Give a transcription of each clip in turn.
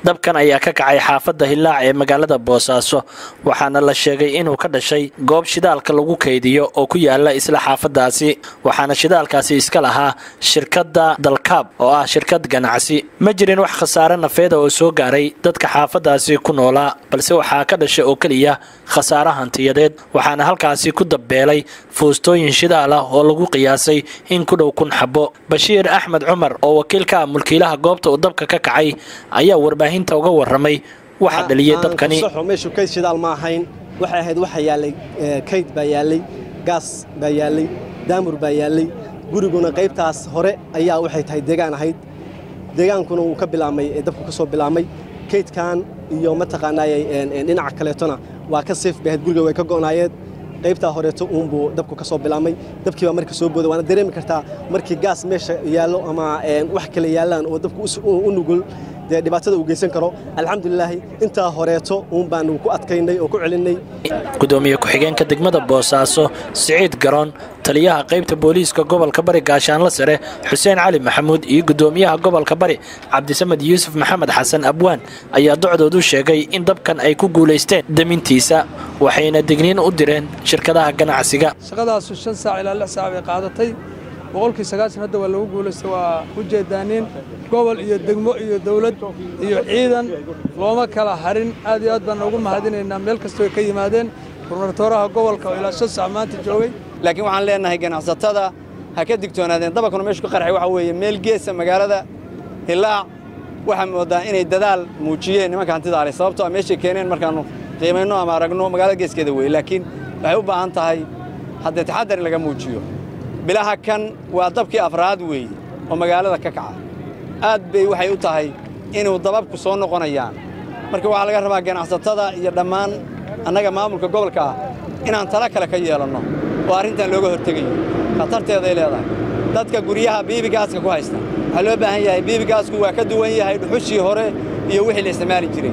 dabkan ayaa ka kacay xaafadda hillaac ee magaalada boosaaso waxaana la sheegay inuu ka dhashay goob shidaalka lagu kaydiyo oo ku yaala isla xaafadaasi waxaana shidaalkaasi iska lahaa shirkadda dalkaab oo ah shirkad ganacsi ma jirin wax khasaare nafeeda oo soo gaaray dadka xaafadaasi ku noolaa balse waxaa ka dhashay oo keliya khasaare hantiyadeed waxaana halkaasi ku dabbeelay fuustooyin shidaal ah oo lagu qiyaasay in ku dhow kun xabo bashiir axmed cumar oo wakiil ka ah mulkiilaha goobta uu dabka ka kacay ayaa warbaahinta uga warramay waxa dhaliyay dabkani meeshu kayd shidaal ma ahayn waxay ahayd waxa yaallay kayd baa yaallay gaas baa yaallay daamur baa yaallay guriguna qaybtaas hore ayaa waxay tahay deegaan ahayd deegaankuna wuu ka bilaabmay dabku ka soo bilaabmay kaydkan iyo mataqaanaaye dhinaca kaleetona waa ka seef bay ahayd guriga way ka go'naayeen qaybtaa horeeto uunbuu dabku ka soo bilaabmay dabkii baa marka soo booda waana dareemi kartaa markii gaas meesha yaallo ama wax kale yaallaan oo dabku u nugul dee dhibaatada uu geysan karo alxamdulilaahi intaa horeeto uun baanu ku adkaynay oo ku celinnay gudoomiye ku-xigeenka degmada boosaaso siciid garoon taliyaha qaybta booliiska gobolka bari gaashaanla sare xuseen cali maxamuud iyo gudoomiyaha gobolka bari cabdisamed yuusuf maxamed xasan abwaan ayaa docdoodu sheegay in dabkan ay ku guulaysteen demintiisa waxayna digniin u direen shirkadaha ganacsiga shaqadaasu shan saac ilaa lix saac bay qaadatay boqolkii sagaashan hadda waa lagu guulaystay waa u jeedaaniin gobol iyo degmo iyo dawlad iyo ciidan looma kala harin aad iyo aad baan ugu mahadinaynaa meel kastoo ka yimaadeen gubernatooraha gobolka oo ilaa shan saac maanta joogay laakiin waxaan leenahay ganacsatada ha ka digtoonaadeen dabakuna meeshu ka qarxay waxa weeye meel geesa magaalada hillaac waxaa moodaa inay dadaal muujiyeen nimanka hantida ale sababtoo a meeshay keeneen markaannu qiimayno ama aragno magaalada geeskeeda weeye laakiin waxay u baahan tahay haddee taxadar in laga muujiyo bilaha kan waa dabkii afraad weeye oo magaalada ka kaca aad bay waxay u tahay inuu dababku soo noqonayaan marka waxaa laga rabaa ganacsatada iyo dhammaan annaga maamulka gobolka ah inaan tala kale ka yeelanno oo arrintan looga hortegayo khatarteeday leedahay dadka guryaha biibigaaska ku haysta waxaa loo baahan yahay biibigaasku waa ka duwan yahay dhuxushii hore iyo wixii la isticmaali jiray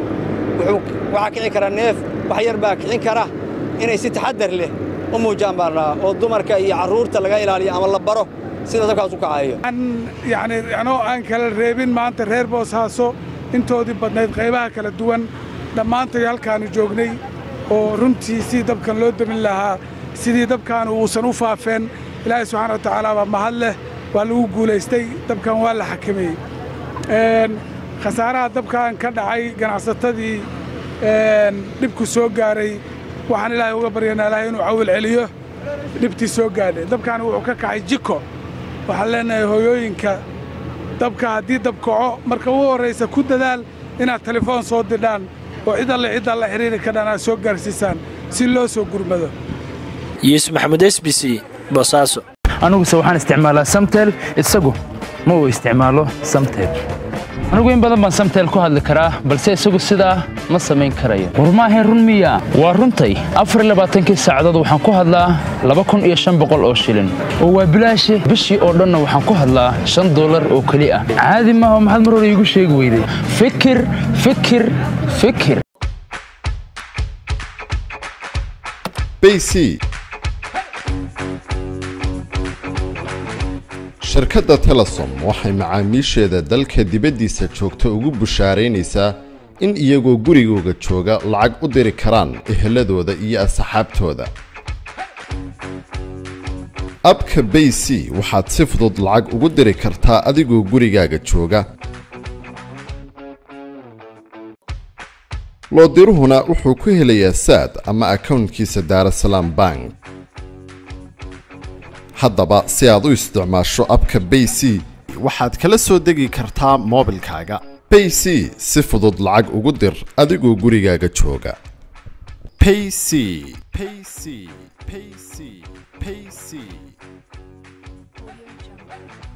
waxaa kici kara neef wax yar baa kicin kara inay si taxadar leh u muujaan baan rabaa oo dumarka iyo carruurta laga ilaaliyo ama la baro sida dabkaas u kacayo yacni anoo aan kala reebin maanta reer boosaaso intoodii badnayd qaybaha kala duwan dhammaantay halkaannu joognay oo runtii sidii dabkan loo demin lahaa sidii dabkan uusan u faafeen ilaahay subxaana wa tacaala baa mahad leh waa lagu guulaystay dabkan waa la xakameeyey khasaaraha dabkan ka dhacay ganacsatadii dhibku soo gaaray waxaan ilaahay uga baryanaa ilaahay inuu cawil celiyo dhibtii soo gaadhay dabkan wuxuu ka kacay jiko waxaan leenahay hooyooyinka dabka haddii dab kaco marka ugu horraysa ku dadaal inaad telefoon soo didhaan oo cid alle ciddaa la xidhiiri kadhaan aad soo gaarsiisaan si loo soo gurmado yuusuf maxamuud s b c boosaaso aniguse waxaan isticmaalaa samtel isagu ma uu isticmaalo samtel anigu in badan baan samtel ku hadli karaa balse isagu sidaa ma samayn karayo war maahayn run miya waa runtay afarlabaaatankii saacadood waxaan ku hadlaa laba kun iyo shan boqol oo shilin oo waa bilaashe bishii oo dhanna waxaan ku hadlaa shan dollar oo keli ah caadi maaha maxaad mar hore iigu sheegi weyday fikir fikir fikir bc shirkadda telesom waxay macaamiisheeda dalka dibaddiisa joogta ugu bushaaraynaysaa in iyagoo gurigooga jooga lacag u diri karaan eheladooda iyo asxaabtooda abka bay c waxaad si fudud lacag ugu diri kartaa adigoo gurigaaga jooga loodiruhuna wuxuu ku helayaa saad ama akownkiisa daarasalaam bank haddaba si aad u isticmaasho abka bay c waxaad kala soo degi kartaa moobilkaaga bay c si fudud lacag ugu dir adigoo gurigaaga jooga payc payc payc payc